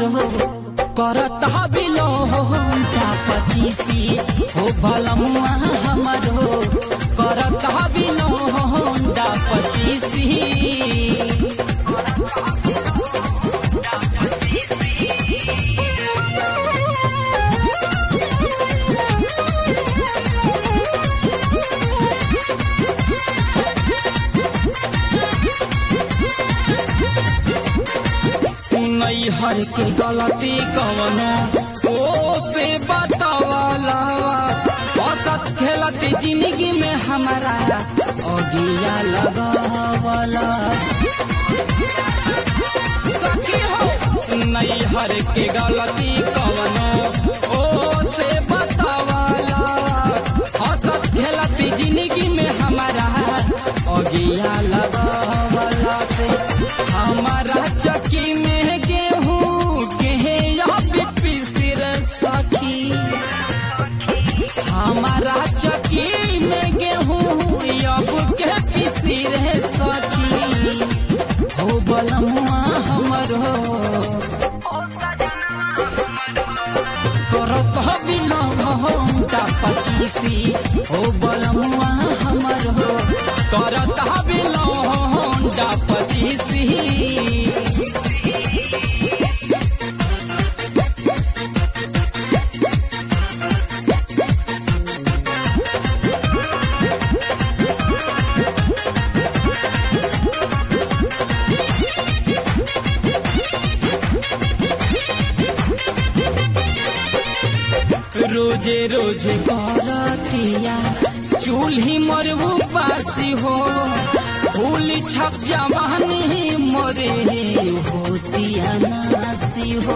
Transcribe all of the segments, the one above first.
हमरो करत बिलो होंडा पचीसी हो भलमुआ हमरो करत बिलो होंडा पचीसी नैहर के गलती कवनो ओ से बतावाला औसत खेलती जिंदगी में हमारा अगिया लगावला सखी हो नैहर के गलती कवनो ओ से बतावाला औसत खेलती जिंदगी में हमारा अगिया लगावला से हमारा चकी में गेहूं के पिसिर सखी हमारा चकी में गेहूं अब के पिसिर सखी हो बलमुआ हमरो करत बिलौटा पचीसी हो बलमुआ हमरो करत बिलौटा पचीसी रोजे रोजे करतिया चूल्ही मरबू पासी हो फूल छप जवानी मरे होतिया नासी हो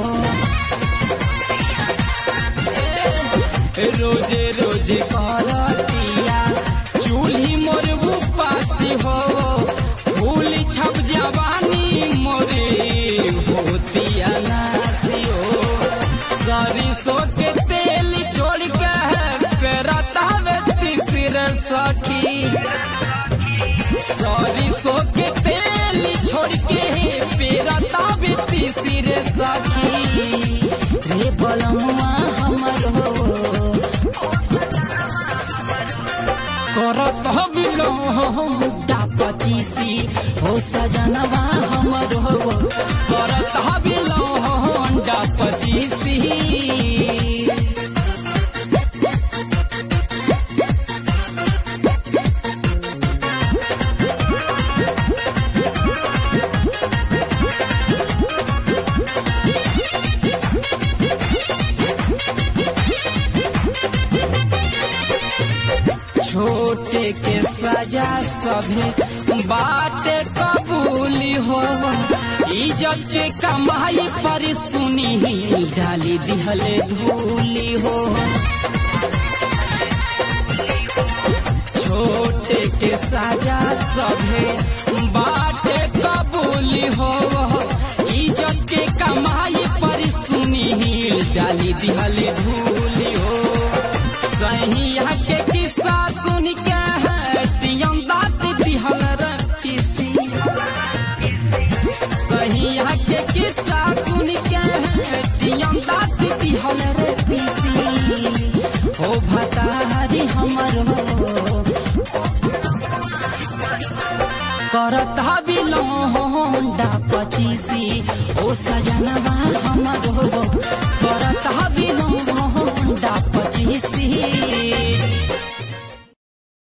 रोजे रोजे करतिया चूल्ही मरबू पासी हो फूल छप जवानी मरे होतिया नासी हो सरिसो के तेल छोड़ के पेरता तीसर सखी सरिसो के तेल छोड़ के पेरता तीसर सखी रे बलमुआ हमरो करत बिलौटा पचीसी हो सजनवा हमरो करत बिलौटा पचीसी छोटे के सजा सभे बाटे कबूली हो इज्जत के कमाई पर सुनी डाली दिहले धूली हो छोटे के सजा सभे बाटे कबूली हो इज्जत के कमाई पर सुनी डाली दिहले धूली हो सहिया के किस्सा सुन के टियम दात दिहल रखीसी सहिया के किस्सा सुन के टियम दात दिहल रखीसी हो भतारी हमर हो करत बिलौंडा पचीसी ओ सजनवा हमर हो करत बिलौंडा पचीसी